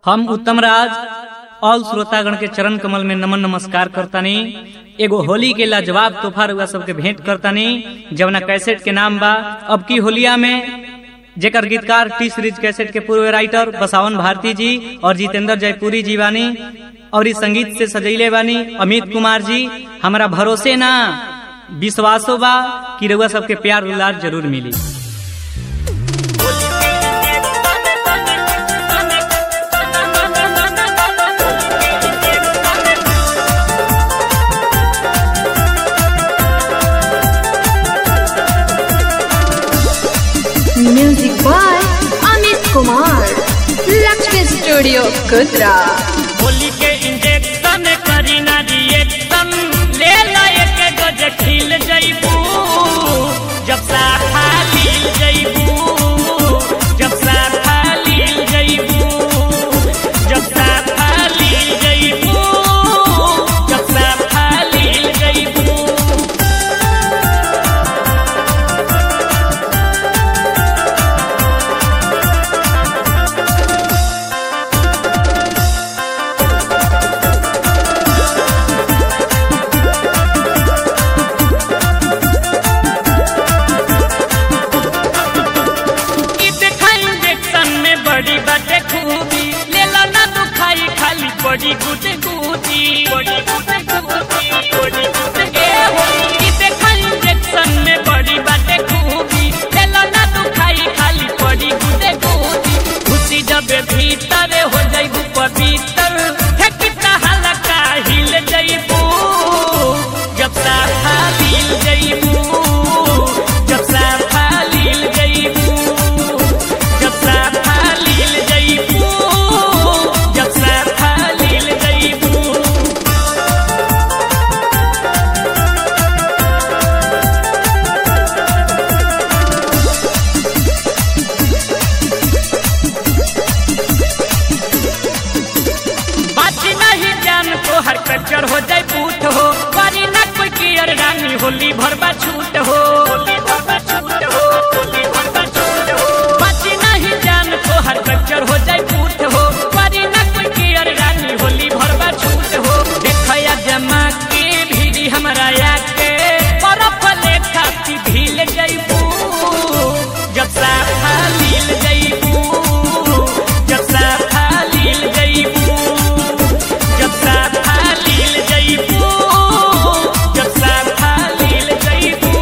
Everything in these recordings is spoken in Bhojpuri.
हम उत्तम राज ऑल श्रोतागण के चरण कमल में नमन नमस्कार करतानी एगो होली के लाजवाब तोहफा रुआ सबके भेंट करतानी जवना कैसेट के नाम बा अब की होलिया में जेकर गीतकार टी सीरीज कैसेट के पूर्व राइटर बसावन भारती जी और जितेंद्र जयपुरी जी बानी और इस संगीत से सजैले बानी अमित कुमार जी हमारा भरोसे ना विश्वासो बा कि रउआ सबके प्यार दुलार जरूर मिली Music by Amit Kumar. Lakshmi Studio, Kudra. Holi के इंजेक्शन करी ना रिएक्शन ले ला एक गज खिल जइबू जब साफा लील जइबू जब साफा लील जइबू जब साफा लील जइबू जब साफा लील जइबू ई देखा इंजेक्शन में बड़ी बाटे खूबी ले लो ना दुखाई खाली बड़ी गुटे गुटी बड़ी गुटे गुटी बड़ी गुटे ए हो ई देखा इंजेक्शन में बड़ी बाटे खूबी ले लो ना दुखाई खाली बड़ी गुटे गुटी खुशी जब भीतर हो जाइबू पवित्र है कितना हल्का हिल जाइबू जब साफा हिल जाइबू जब साफा लील जइबू जब साफा लील जइबू जब साफा लील जइबू बाजी नहीं जान को हर कच्चर हो जाए पूत हो वारी ना कोई कियर रानी होली भरबा छूट हो होली भरबा छूट हो होली भरबा छूट हो बाजी नहीं जान को हर कच्चर हो जाए पूत हो वारी ना कोई कियर रानी होली भरबा छूट हो देखया जमा के भीड़ी हमरा आके बर्फ ले खाती भील जइबू जब साफा लील जइबू जब साफा लील जइबू जब साफा लील जइबू जब साफा लील जइबू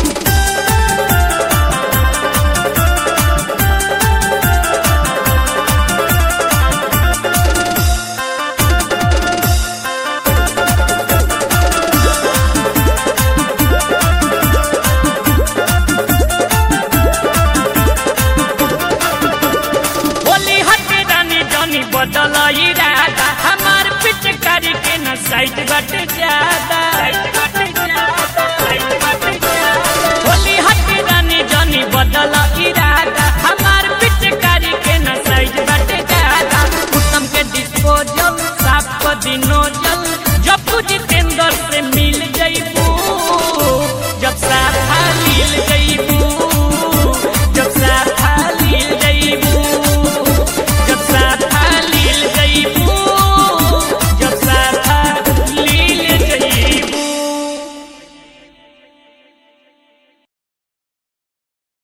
होली हटे रानी जानी बदल इरादा हमार पिचकारी के न साइड बट ज्यादा